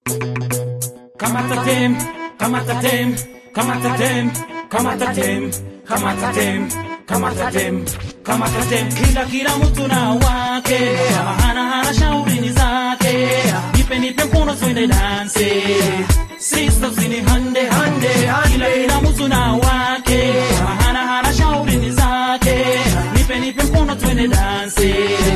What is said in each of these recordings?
Kamata dem, kamata dem, kamata dem, kamata dem, kamata dem, kamata dem, kamata dem. Kila kila mtu na wake, kama hana hana shauri ni zake. Nipe nipe mkono twende danse, sisters ni hande hande. Kila kila mtu na wake, kama hana hana shauri ni zake. Nipe nipe mkono twende danse,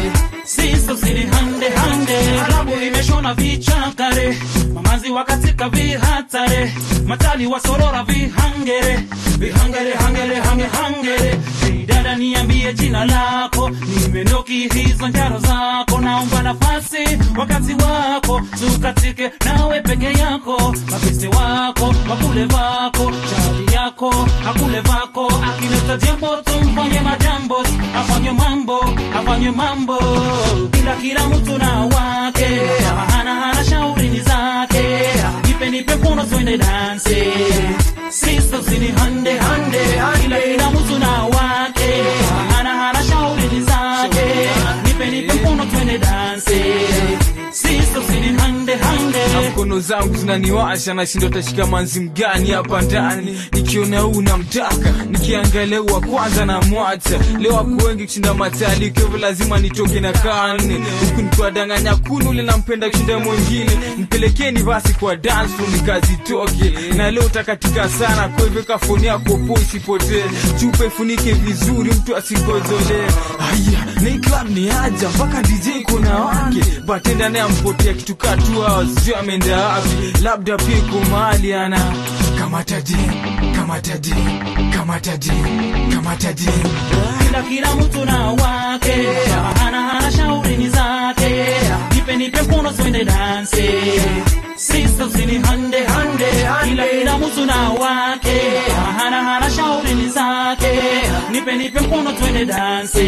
sisters ni hande hande. Arabu imeshona vichakare, mamazi wakatika vihatare, matali wasorora vihangere, vihangere hangere hange hangere. Hey, dada niambie jina lako, nimenoki hizo njaro zako, naomba nafasi wakati wako tukatike nawe peke yako, mapese wako wakule vako, chali yako akule vako, akileta jambo tumfanye majambo, afanye mambo afanye mambo, kila kila mtu na wake, kama hana hana shauri ni zake, nipe nipe mkono twende danse, sisters ni hande hande, kila kila mtu na wake, kama hana hana shauri ni zake, nipe nipe mkono twende danse, sisters ni hande hande. na mkono zangu zinaniwasha nashindwa tashika manzi mgani hapa ndani nikiona huu namtaka nikiangalia huu wa kwanza na mwacha leo wako wengi kushinda matali kwa hivyo lazima nitoke na kane huku nikiwadanganya kuna ule nampenda kushinda mwingine mpelekeni basi kwa dance floor nikazitoke na leo takatika sana kwa hivyo kafoni yako po isipotee chupa ifunike vizuri mtu asikozolee haya ni club ni aja mpaka dj kuna wake batenda naye ampotea kitu kaa two hours sio ameenda wapi labda pia iko mahali ana kamata dem kamata dem kamata dem kamata dem kila kila mtu na wake kama hana hana shauri ni zake nipe nipe mkono twende danse sisters ni hande hande kila kila mtu na wake kama hana hana shauri ni zake nipe nipe mkono twende danse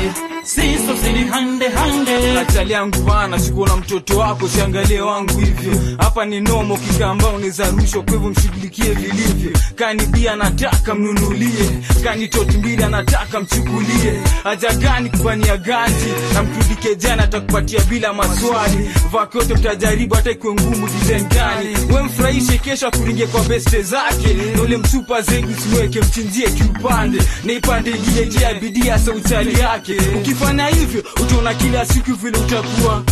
sisters ni hande hande Achali yangu bana, sikuona mtoto wako, siangalie wangu hivyo. Hapa ni nomo kikamba, unaweza rushwa, kwa hivyo mshughulikie vilivyo. Kani bia anataka mnunulie, kani toti mbili anataka mchukulie. Haja gani kufanyia ganji na mtudike jana, atakupatia bila maswali. Vako yote mtajaribu, hata ikiwe ngumu design gani. We mfurahishe, kesho akuringie kwa beste zake, na ule msupa zengi siweke, mchinjie kiupande, na ipande ingine je ya bidii hasa uchali yake. Ukifanya hivyo utaona kila siku vile utakuwa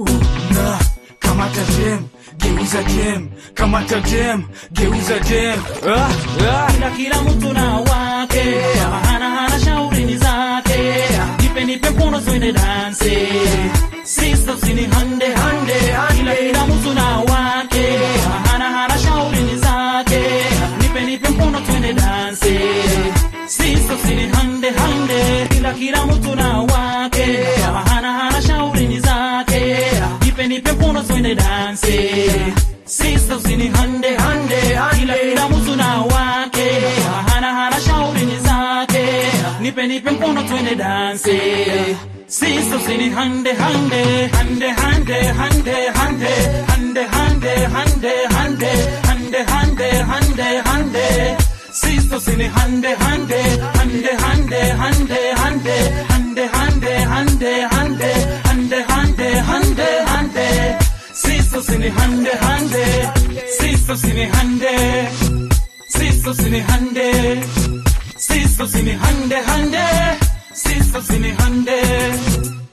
una kamata dem geuza dem kamata dem geuza dem ah, ah. kila kila mtu na wake kama hana hana shauri ni zake nipe nipe mkono twende danse sisters ni hande hande kila kila mtu na wake kama hana hana shauri ni zake nipe nipe mkono twende danse sisters ni hande hande kila kila mtu na wake kama hana hana shauri ni zake nipe nipe mkono twende danse sisters ni hande hande kila kila mtu na wake hana hana shauri ni zake nipe nipe mkono twende danse sisters ni hande hande hande hande hande hande hande hande hande hande hande hande hande hande sisters ni hande hande hande hande hande hande hande hande hande hande hande hande hande hande sisters ni hande hande sisters ni hande sisters ni hande sisters ni hande hande sisters ni hande